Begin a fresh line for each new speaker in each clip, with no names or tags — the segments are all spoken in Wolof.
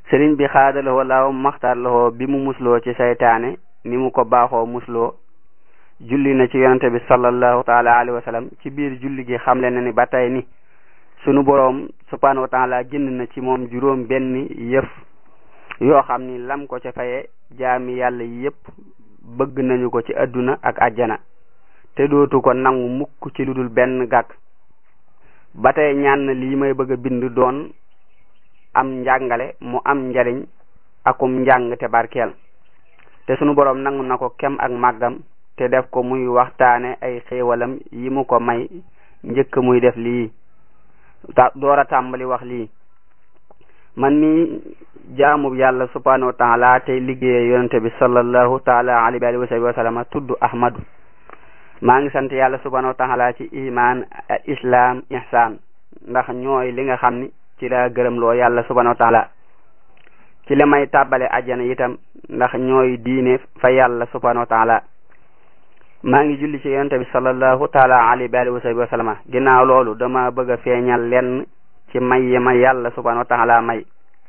sëriñ bi xaadalawoo laaw maxtaar lawoo bi mu musloo ci saytaane ni mu ko baaxoo musloo julli na ci yonente bi sallallahu taala alayhi wa sallam ci biir julli gi xamle na ni ba tey ni sunu boroom subhanahu wa taala jënd na ci moom juróom benn yëf yoo xam ni lam ko ca faye jaami yàlla yépp bëgg nañu ko ci adduna ak àjjana te dootu ko nangu mukk ci lu dul benn gàkk ba tey ñaan na lii may bëgg a bind doon am njàngale mu am njariñ akum njàng te barkeel te sunu boroom nangu na ko kem ak màggam te def ko muy waxtaane ay xéewalam yi mu ko may njëkk muy def lii ta door a tàmbali wax lii man mi jaamub yàlla subhanahu wa taala tey liggéeye yonente bi sallallahu taala alayhi wa sallam wa sallama tudd ahmadu maa ngi sant yàlla subhanahu wa taala ci iman islam ihsan ndax ñooy li nga xam ni ci la gërëm loo yàlla subhanahu wa taala ci la may tàbbale ajjana itam ndax ñooy diine fa yàlla subhanahu wa taala maa ngi julli ci yonente bi sallallahu taala alayhi wa sallam wa sallama ginnaaw loolu dama bëgg a feeñal lenn ci may yi ma yàlla subhanahu wa taala may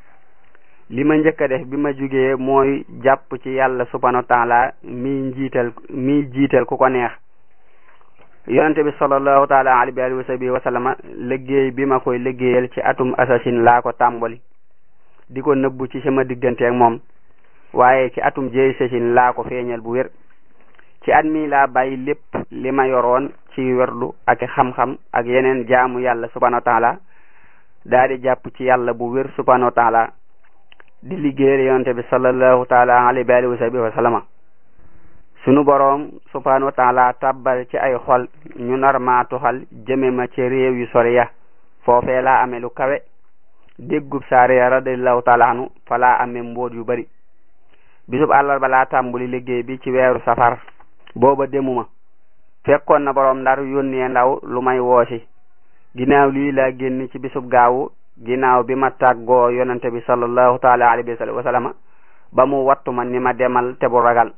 li ma njëkk a def bi ma jugee mooy jàpp ci yàlla subhanahu wa taala mi njiital mi jiital ku ko neex yonente bi sallallahu taala alayhi wa sallama liggéey bi ma koy liggéeyal ci atum assasine laa ko tàmbali di ko nëbbu ci sama diggante ak moom waaye ci atum jeey sasine laa ko feeñal bu wér ci at mi laa bàyyi lépp li ma yoroon ci werdu ak xam-xam ak yeneen jaamu yàlla subhanahu wa taala daa di jàpp ci yàlla bu wér subhanahu wa taala di liggéeyal yonente bi sallallahu taala alayhi wa sallama sunu boroom subhanahu wa taala tabbal ci ay xol ñu nar maa tuxal jëme ma ci réew yu sori ya foofee laa amee lu kawe déggub saariya radiallahu taala anu fa laa amee mbóot yu bari bisub àllarba laa tàmbuli liggéey bi ci weeru safar booba demuma fekkoon na boroom ndar yónnee ndaw lu may woosi ginnaaw lii laa génn ci bisub gaawu ginnaaw bi ma tàggoo yonente bi sallallahu taala alayhi wa sallama ba mu wattu ma ni ma demal te bu ragal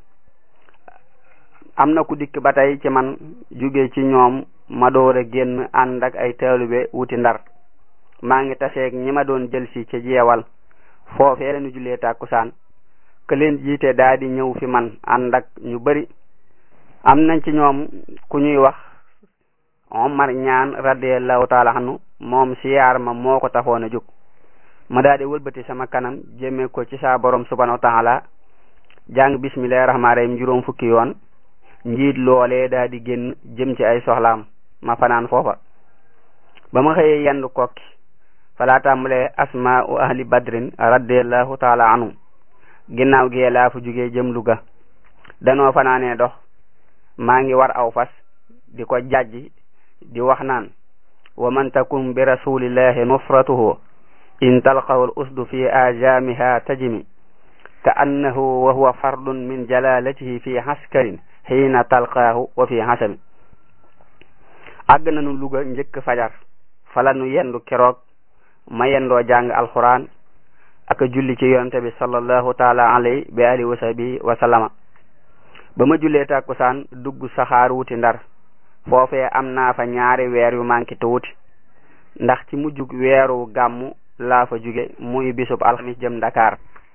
am na ku dikk ba tey ci man jóge ci ñoom ma door a génn ànd ak ay taalibe wuti ndar maa ngi taseeg ñi ma doon jël si ci jeewal foofee lañu jullee tàkkusaan ke leen jiite daa di ñëw fi man ànd ak ñu bari am nañ ci ñoom ku ñuy wax Omar ñaan radiallahu taala anhu moom siyaar ma moo ko taxoon a jóg ma daa di wëlbati sama kanam jëme ko ci saa borom subhanahu wa taala jàng bismillahi rahmaani rahim juróom fukki yoon njiit loolee daa di génn jëm ci ay soxlaam ma fanaan foofa ba ma xëyee yendu kokki falaa tàmbalee asma u ahli badrin radiallahu taala anhu ginnaaw gee laa fu jugee jëm Luga danoo fanaanee dox maa ngi war aw fas di ko jajji di wax naan wa man takum bi rasulillahi nusratuhu in talqahu al usdu fi ajamiha tajimi ka annahu wa huwa fardun min jalalatihi fi askarin xiina talqaahu wa fi hasami àgg nañu Luga njëkk fajar fala nu yendu keroog ma yendoo jàng alquran ak julli ci yonente bi sallallahu taala alayhi bi alihi wa sahbihi wa sallama ba ma jullee tàkkusaan dugg saxaar wuti ndar foofee am naa fa ñaari weer yu manqué tuuti ndax ci mujjug weeru gàmmu laa fa jóge muy bisub alxamis jëm Dakar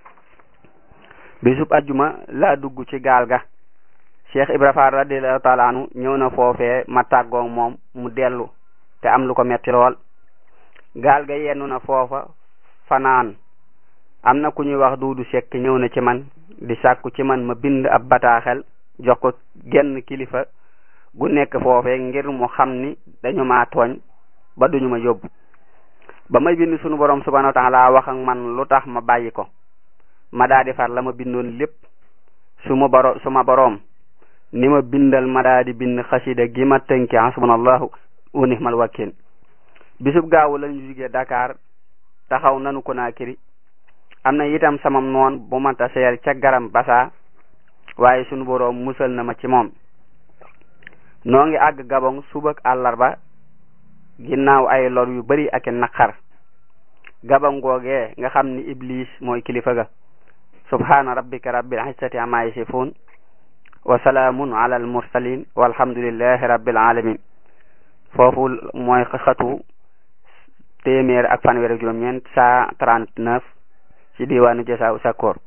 bisub ajjuma laa dugg ci gaal ga Cheikh Ibra Fall radiallahu taala anu ñëw na foofee ma tàggoog moom mu dellu te am lu ko metti lool gaal ga yennu na foofa fanaan am na ku ñuy wax duudu sekk ñëw na ci man di sàkku ci man ma bind ab bataaxel jox ko genn kilifa gu nekk foofee ngir mu xam ni dañu ma tooñ ba duñu ma yóbbu ba may bind sunu borom subhanahu wa taala wax ak man lu tax ma bàyyi ko ma daa di far la ma bindoon lépp su ma boro su ma boroom ni ma bindal ma daa di bind xasida gi ma tënki hasbunallahu wa nihmal wakil bisub gaawu lañu jugee Dakar taxaw nanu Conakry am na itam samam noon bu ma taseel ca garam basa waaye sunu boroom musal na ma ci moom noo ngi àgg Gabon subak àllarba ginnaaw ay lor yu bari ak naqar Gabon googee nga xam ni Iblis mooy kilifa ga subhana rabbika rabbil izzati amma yasifun wa salaamun ala al mursalin walhamdulillahi rabbil alamin foofu mooy xatu téeméer ak fanweer ak juróom-ñeent cent trente neuf ci diwaanu Jasaaw Sakkoor